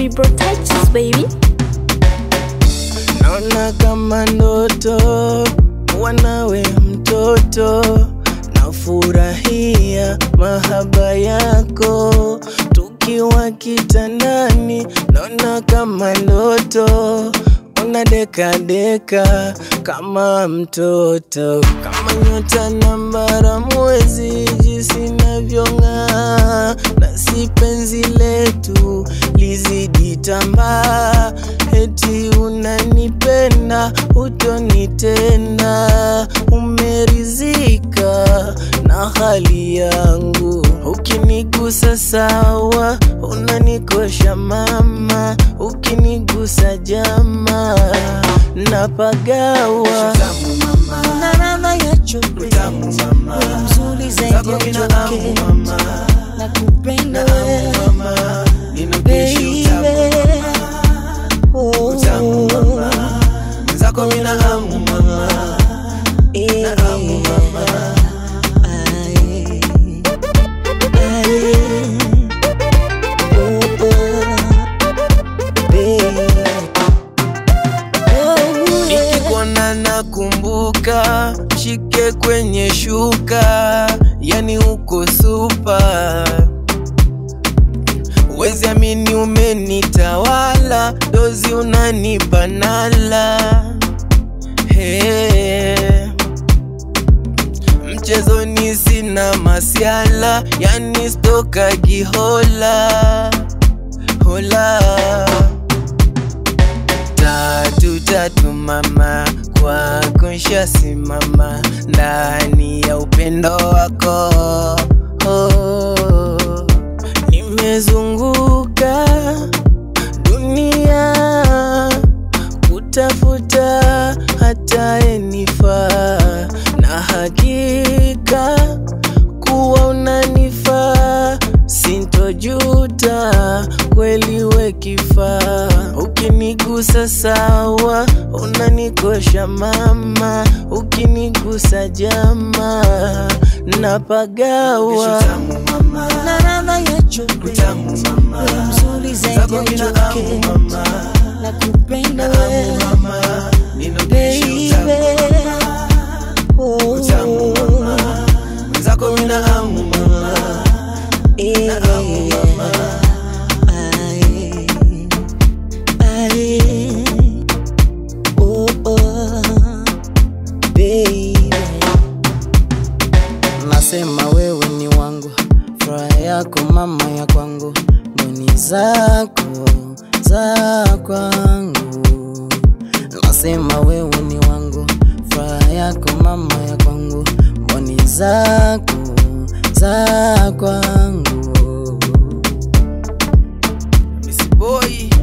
Vibrotouches baby. naona kama ndoto wanawe mtoto nafurahia mahaba yako tukiwa kitandani naona kama ndoto una deka deka kama mtoto kama nyota na mbara mwezi jinsi navyong'aa na si penzi letu lizidi tambaa eti unanipenda utonitenda umerizika na hali yangu ukinigusa sawa unanikosha mama ukinigusa jama napagawa na ladha ya chope wewe mzuri zaidi ya choke na kupenda wewe baby oh zako mina hamu mama eh, hamu mama. aye, aye, oh, oh, baby. Oh, yeah. nikikuona nakumbuka shike kwenye shuka yani uko supa wezi amini umenitawala dozi unanipa nala hey. mchezoni sina masiala yani stoka gihola hola tatu tatu mama kwako nshasimama ndani ya upendo wako oh, nimezunguka dunia kutafuta hata enifaa na hakika kuwa unanifaa sintojuta kweli we kifaa ukinigusa sawa unanikosha mama ukinigusa jama napagawa na ladha ya chope wewe mzuri zaidi ya choke na kupenda wewe baby oh zako mina hamu mama eh, aye, aye, oh, oh, baby. nasema wewe ni wangu furaha yako mama ya kwangu mboni zako za kwangu nasema wewe ni wangu furaha yako mama ya kwangu mboni zako za kwangu Miss Boy